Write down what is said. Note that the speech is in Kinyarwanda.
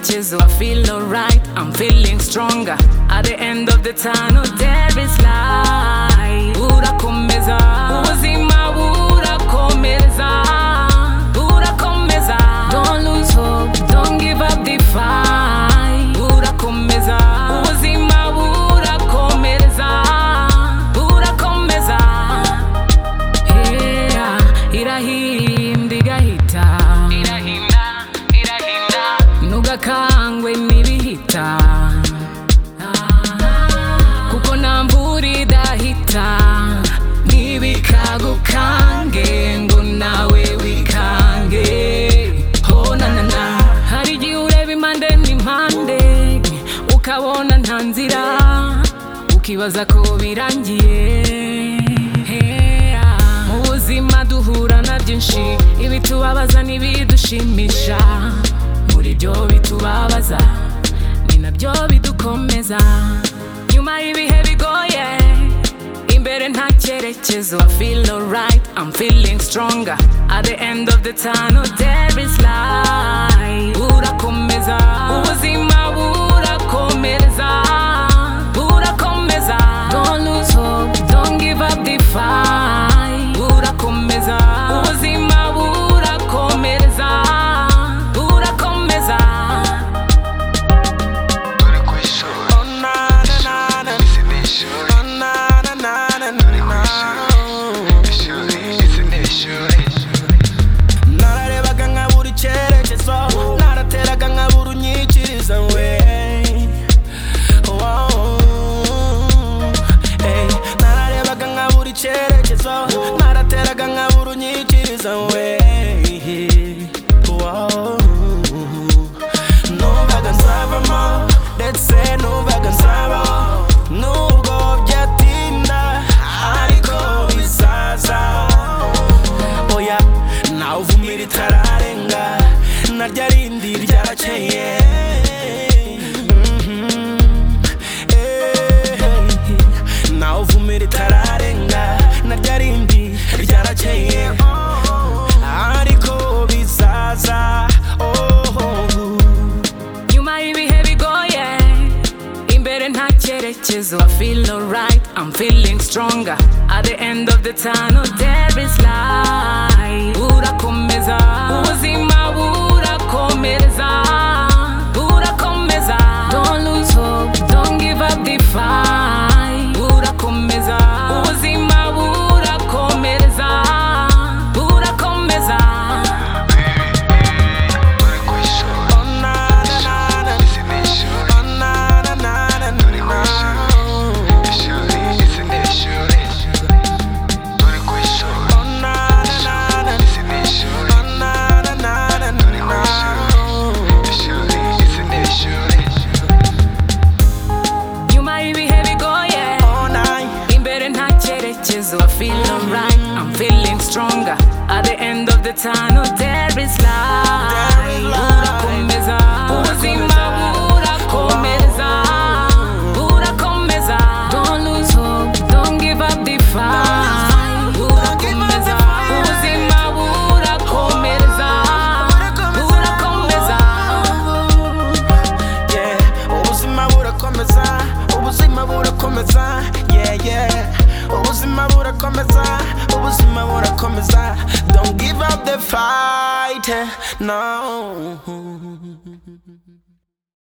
chisel. I feel alright, I'm feeling stronger. At the end of the tunnel, there is light. Urakomeza, ubuzima burakomeza. Urakomeza, don't lose hope, don't give up the fight. Urakomeza, ubuzima burakomeza. Burakomeza. Yeah, irahinda igahita irahinda irahinda ntugakangwe n'ibihita kuko nta mvura idahita ntibikagukange ngo nawe wikange ho na na na hari igihe ureba impande n'impande ukabona nta nzira ukibaza ko birangiye mu buzima duhura na byinshi ibitubabaza n'ibidushimisha muri byo bitubabaza ni nabyo bidukomeza nyuma y'ibihe bigoye imbere nta cyerekezo I feel alright I'm feeling stronger at the end of the tunnel there is light urakomeza ubuzima burakomereza burakomeza don't lose hope don't give up the fight burakomeza ubuzima burakomereza burakomeza Turi ku ishuri. Ishuri, ese ni ishuri. Turi ku ishuri. Ishuri, ese ni ishuri. nararebaga nkabura icyerekezo narateraga nkabura unyikiriza we Wow. Ey, nararebaga nkabura icyerekezo narateraga nkabura unyikiriza we Wow. numvaga nzavamo ndetse numvaga nzabaho nubwo byatinda ariko bizaza oya ntawuvumira itararenga naryo arindi ryakeye ntawuvumira itararenga naryo arindi ryakeye ariko bizaza oh. nyuma y'ibihe bigoye imbere nta cyerekezo I feel alright I'm feeling stronger at the end of the tunnel there is light burakomeza ubuzima burakomereza burakomeza don't lose hope don't give up the fight burakomeza ubuzima burakomereza burakomeza Turi ku ishuri. Ishuri, ese ni ishuri. Turi ku ishuri. Ishuri, ese ni ishuri. Turi ku ishuri. Ishuri, ese ni ishuri. Turi ku ishuri. Ishuri, ese ni ishuri. nyuma y'ibihe bigoye imbere nta cyerekezo I feel alright I'm feeling stronger at the end of the tunnel there is light burakomeza ubuzima burakomeza burakomeza don't lose hope don't give up the fight burakomeza ubuzima burakomeza burakomeza Yeah, ubuzima burakomeza ubuzima burakomeza yeah yeah ubuzima burakomeza ubuzima burakomeza don't give up the fight eh, no